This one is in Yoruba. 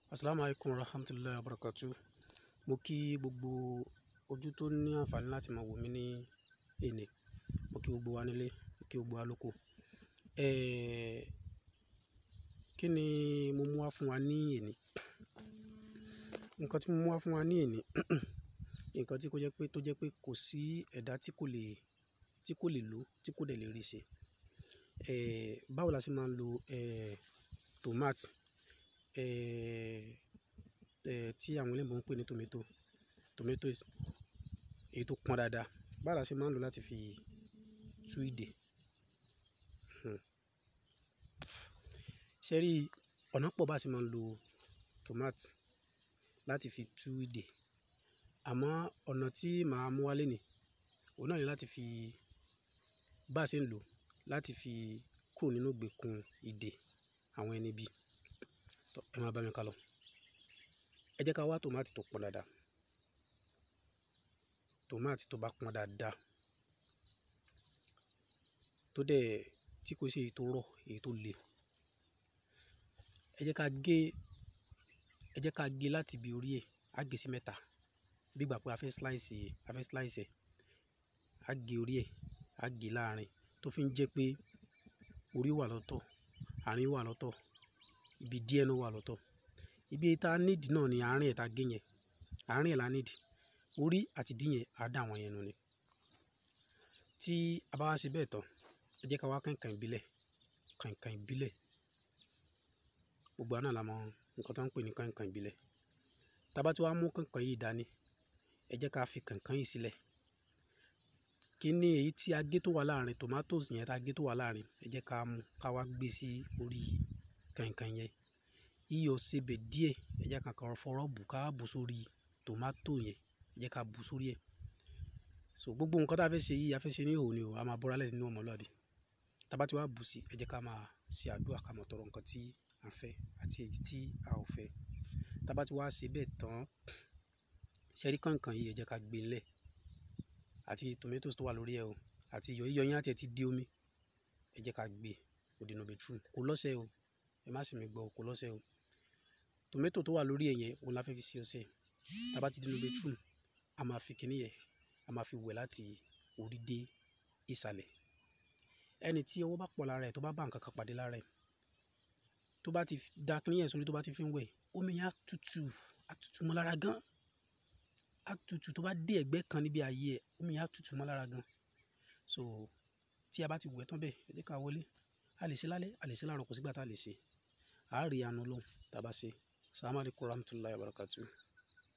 Assalamu alaikum warahmatullahi wabarakatuh. Mo kí gbogbo ojú tó ní àǹfààní láti máa wò mí ní èní. Mo kí gbogbo wa nílé, mo kí gbogbo wa lóko. Eh, kí ni mo mú wá fún wa ní èní? Nǹkan tí mo mú wá fún wa ní èní, nǹkan tí kò jẹ́ pé tó jẹ́ pé kò sí ẹ̀dá tí kò lè, tí kò lè lò, tí kò dẹ̀ lè rí ṣe. Eh, báwo la ṣe máa ń lo eh, tòmátì, eh, eh, tí àwọn olóyìnbo ń pè ní tomato, tomatoes, èyí tó pọ́n dáadáa. Báwo la ṣe máa ń lò láti fi tú ìdè? Hmm. Ṣé rí, ọ̀nà pọ̀ bá ṣe máa ń lo tòmátì láti fi tú ìdè. Àmọ́ ọ̀nà tí màá mú wá léni, òun náà ni láti fi bá ṣe ń lò láti fi kúrò nínú ìgbèkùn ìdè àwọn ẹni bí. Tọ́, ẹ máa bá mi kálọ. Ẹ jẹ́ ká wá tòmátì tó pọ́n dáadáa. Tòmátì tó bá pọ́n dáadáa, tó dẹ̀ tí kò ṣe èyí tó rọ̀, èyí tó le. Ẹ jẹ́ ká gé, ẹ jẹ́ ká gé láti ibi orí ẹ̀, á gé sí mẹ́ta. Bí ìgbà pé a fẹ́ slice, a fẹ́ slice ẹ̀. A gé orí ẹ̀, a gé láàrín tó fi ń jẹ́ pé orí wà lọ́tọ̀, àárín wà lọ́tọ̀, ibi díẹ̀ náà wà lọ́tọ̀. Ibi tí a need náà ni àárín ẹ̀ ta gé yẹn. Àárín ẹ̀ la need. Orí àti ìdí yẹn a dà wọ́n yẹn nù ni. Tí a bá wá ṣe bẹ́ẹ̀ tán, ẹ jẹ́ ká wá kànkàn ìbílẹ̀, kànkàn ìbílẹ̀. Gbogbo wa náà la mọ nǹkan tí wọ́n ń pè ní kànkàn ìbílẹ̀. Tí a bá ti wá mú kànkàn yìí dání, ẹ jẹ́ ká fi kànkàn yìí sílẹ̀. Kí ni èyí tí a gé tó wà láàrín tomatoes yẹn tí a gé tó wà láàrín, ẹ jẹ́ ká mú ká wá gbé sí orí kànkàn yẹn. Iyọ̀ sebẹ̀ díẹ̀, ẹ jẹ́ ká kàn fọwọ́ bù ká bù sórí tomato yẹn. Ẹ jẹ́ ká bù sórí ẹ̀. So gbogbo nǹkan tí a fẹ́ ṣe yìí, a fẹ́ ṣe ní ìhòòhò ni o, a máa bọ́ra lẹ́sìn ní ọmọlúwàbí. Tí a bá ti wá bù sí, ẹ jẹ́ ká máa ṣe àdúrà ká mọ̀ tọrọ nǹkan tí a fẹ́ àti èyí tí a ò fẹ́. Tí a bá ti wá ṣe bẹ́ẹ̀ tán, ṣé rí kànkàn yìí, ẹ jẹ́ ká gbé lẹ̀ àti tomatoes tó wà lórí ẹ̀ o àti iyọ̀. Iyọ̀ yẹn á ti ẹ ti di omi. Ẹ jẹ́ ká gbé òdinú bedroom. Kò lọ́sẹ̀ o. Ẹ má sì mí gbọ́, kò lọ́sẹ̀ o. Tomato tó wà lórí ẹ̀ yẹn, òun la fẹ́ fi ṣe ọṣẹ. Tí a bá ti dé inú bedroom, a máa fi kíní yẹn, a máa fi wẹ̀ láti orí dé ìsàlẹ̀. Ẹni tí ọwọ́ bá pọ̀ lára ẹ̀, tó bá bá nǹkan kan pàdé lára ẹ̀, tó bá ti da kíní yẹn sórí, tó bá ti fi ń wẹ̀, omi yẹn á tutù, á tutù mọ́ lára gan. Á tutù tó bá dé ẹ̀gbẹ́ kan níbi ayé ẹ̀, omi yẹn á tutù mọ́ lára gan. So tí a bá ti wẹ̀ tán bẹ́ẹ̀, ẹ jẹ́ ká wọlé. A lè ṣe lálẹ́, a lè ṣe láàárọ̀, kò sí ìgbà tí a lè ṣe. A á rí àánú Ọlọ́run tí a bá ṣe. Assalamu alaikum warahmatullahi wabarakatuh.